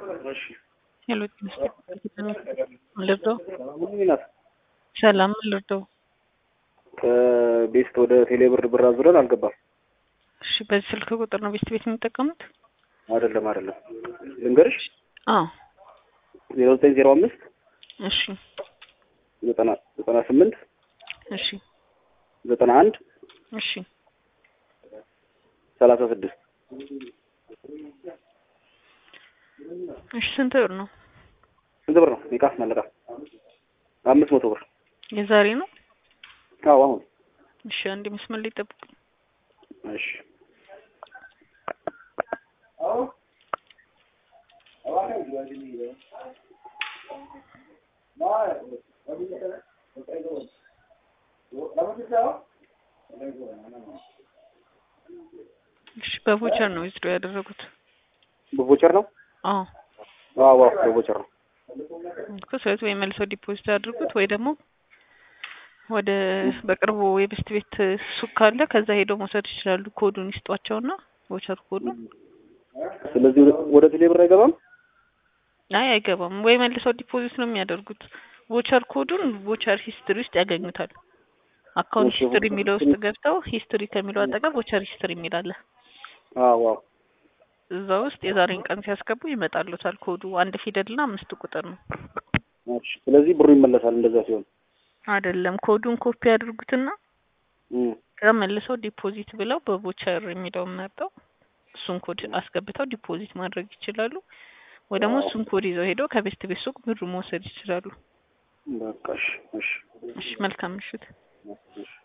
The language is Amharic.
እሺ ሄሎ ልርዳው? ናት ሰላም ልርዳው? ከቤስት ወደ ቴሌብር ብር አዙረን አልገባም። እሺ በዚህ ስልክ ቁጥር ነው ቤስት ቤት የሚጠቀሙት? አይደለም አይደለም፣ ልንገርሽ አዎ ዜሮ ዘጠኝ ዜሮ አምስት እሺ ዘጠና ዘጠና ስምንት እሺ ዘጠና አንድ እሺ ሰላሳ ስድስት እሺ ስንት ብር ነው? ስንት ብር ነው? ኒቃ መለቃ አምስት መቶ ብር። የዛሬ ነው? አዎ አሁን እሺ አንድ መስመር ላይ ጠብቁኝ። እሺ እሺ በቮቸር ነው ዊዝድሮ ያደረጉት? በቮቸር ነው? አዎ አዎ አዎ በቮቸር ነው። እኮ ስለዚህ ወይ መልሰው ዲፖዚት አድርጉት ወይ ደግሞ ወደ በቅርቡ የቤስት ቤት ሱቅ ካለ ከዛ ሄደው መውሰድ ይችላሉ። ኮዱን ይስጧቸውና ቮቸር ኮዱን ስለዚህ ወደ- ወደ ቴሌብር አይገባም? አይ አይገባም። ወይ መልሰው ዲፖዚት ነው የሚያደርጉት። ቮቸር ኮዱን ቮቸር ሂስትሪ ውስጥ ያገኙታል። አካውንት እሺ፣ ሂስትሪ ቮቸር የሚለው ውስጥ ገብተው ሂስትሪ ከሚለው አጠገብ ቮቸር ሂስትሪ የሚል አለ። አዎ አዎ እዛ ውስጥ የዛሬን ቀን ሲያስገቡ ይመጣሉታል። ኮዱ አንድ ፊደልና አምስት ቁጥር ነው እሺ። ስለዚህ ብሩ ይመለሳል እንደዛ ሲሆን። አይደለም። ኮዱን ኮፒ ያድርጉትና እም ከዛ መልሰው ዲፖዚት ብለው በቮቸር የሚለውን መርጠው እሱን ኮድ አስገብተው ዲፖዚት ማድረግ ይችላሉ። ወይ ደግሞ እሱን ኮድ ይዘው ሄደው ከቤስት ቤት ሱቅ ብሩ መውሰድ ይችላሉ። በቃ እሺ እሺ እሺ መልካም ምሽት። እሺ